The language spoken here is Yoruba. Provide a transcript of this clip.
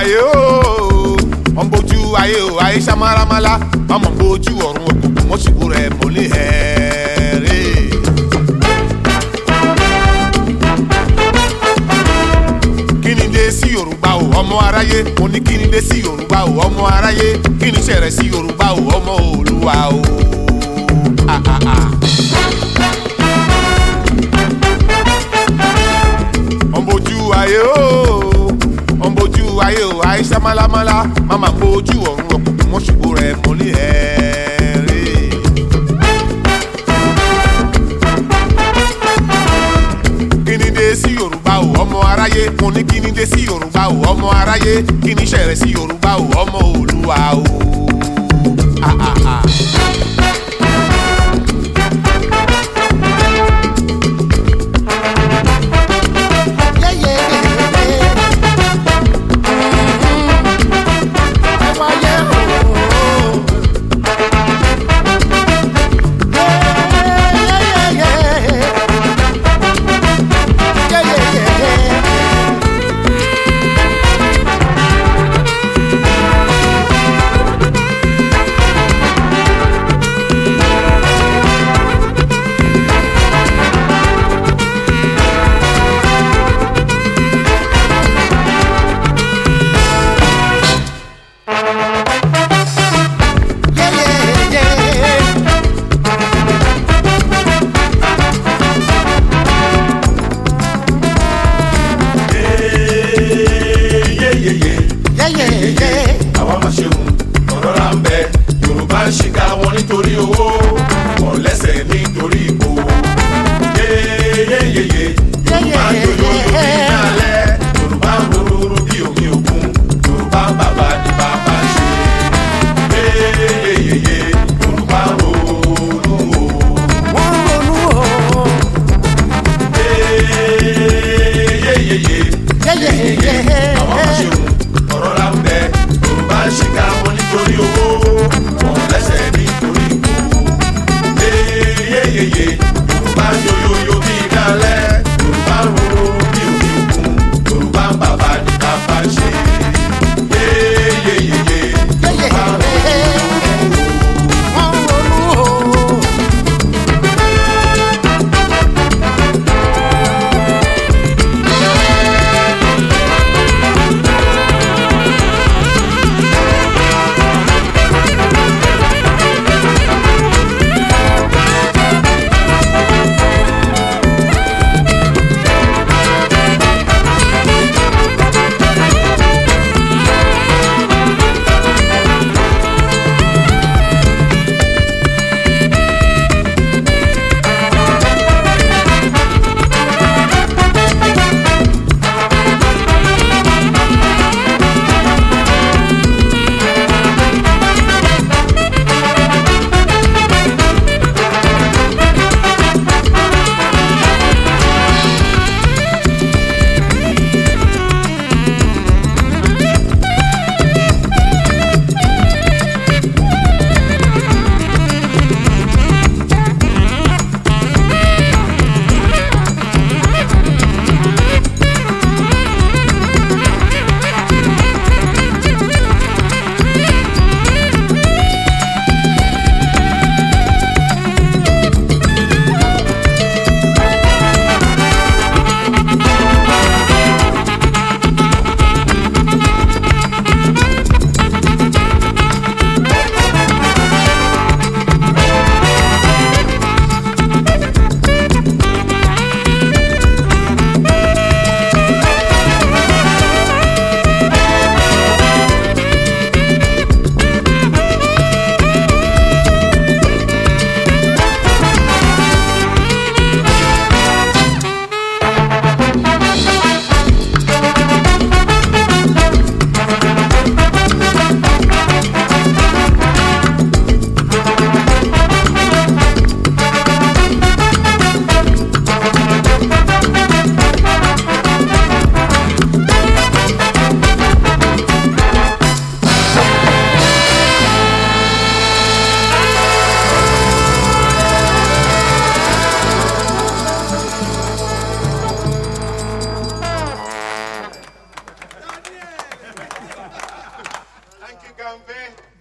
ayé o wọ́n bójú ayé o ayé samaramala wọ́n mọ̀ bójú ọ̀run òkùnkùn mọ́sibú rẹ̀ mọ́lẹ̀ hẹ́ẹ́rẹ́. kíni dé sí yorùbá o ọmọ aráyé mo ní kíni dé sí yorùbá o ọmọ aráyé kíni ṣẹ̀rẹ̀ sí yorùbá o ọmọ olúwa o. Ah, ah, ah. ọ̀nbójú ayé o ọ̀nbójú ayé o àìsàn málámálá máma bójú ọ̀run ọkùnkùn mọ́ṣùgbò rẹ̀ mọ́lẹ̀ ẹ̀ẹ́rẹ́. kíni dé sí yorùbá o ọmọ aráyé mo ní kíni dé sí yorùbá o ọmọ aráyé kíni ṣẹ̀rẹ̀ sí yorùbá o ọmọ olúwa o. Ah, ah, ah. yeyeyeye àwa máa ṣeun ọ̀rọ̀ là ń bẹ yorùbá ń ṣìkà wọn nítorí owó wọn lẹ́sẹ̀ nítorí ipò yeyeyeye yorùbá ń yòyò lórí ìdálẹ́ yorùbá ń rororo bí omi òkun yorùbá ń bàbá ní bàbá ṣe yeyeyeye yorùbá ń ronú o wọ́n ronú o. yeyeyeye yeyeyeye àwọn máa ṣeun ọ̀rọ̀ là ń bẹ yorùbá ń ṣìkà wọn nítorí owó wọn lẹ́sẹ̀ nítorí ipò yeyeyeye yorùbá ń yoyoyo bí ìdálẹ́ yorùbá ń rorò bí omi òkun yorùbá ń bàbá ní bàbá ṣe yeyeyeye yorùbá ń rorò. wọ́n ronú o. Frankie Gambe.